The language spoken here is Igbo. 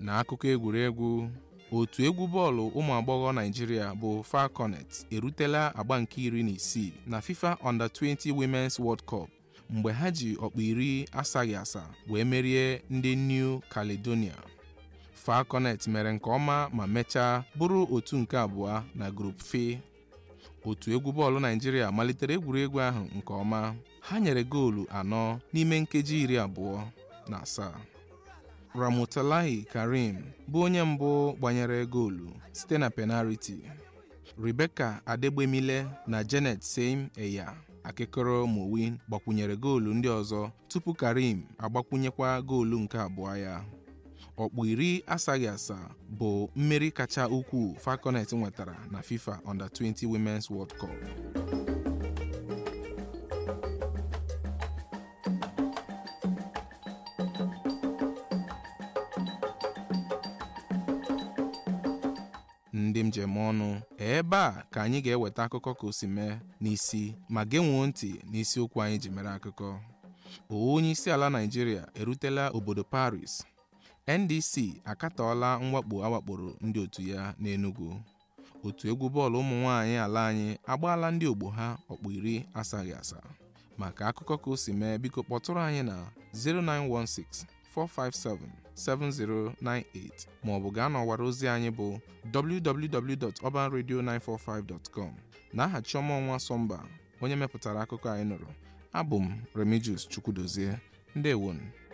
n'akụkọ egwuregwu otu egwu bọọlụ ụmụ agbọghọ Naịjirịa bụ Falconet erutela agba nke iri na isii na FIFA Under-20 Women's World Cup mgbe ha ji ọkpụ iri asaghị asa wee merie ndị New Caledonia Falconet mere nke ọma ma mechaa bụrụ otu nke abụọ na Group F otu egwu bọọlụ Naịjirịa malitere egwuregwu ahụ nke ọma ha nyere goolu anọ n'ime nkeji iri abụọ na asaa Ramotalahi Karim bụ onye mbụ gbanyere goolu site na penaliti Rebecca Adegbemile na Janet Seim Eya akịkọrọ Mowin gbakwunyere goolu ndị ọzọ tupu Karim agbakwunyekwa goolu nke abụọ ya ọkpụ iri asaghị asaa bụ mmeri kacha ukwuu Falconet nwetara na FIFA Under-20 Women's World Cup ndị njem ọnụ ebe a ka anyị ga-eweta akụkọ ka o si mee n'isi ma genwuo ntị n'isiokwu anyị ji mere akụkọ onye isi ala Naịjirịa erutela obodo Paris NDC akatọọla mwakpo awakporo ndị otu ya n'Enugu otu egwu bọọlụ ụmụ nwaanyị ala anyị agbaala ndị ogbo ha ọkpụ iri asaghị asa maka akụkọ ka o si mee biko kpọtụrụ anyị na 0916 457-7098 maọbụ gaa n'ọwara ozi anyị bụ www.urbanradio945.com n'aha Chioma Ọnwa Sọmba onye mepụtara akụkọ anyị nụrụ abụ m Remigius Chukwudozie ndewonu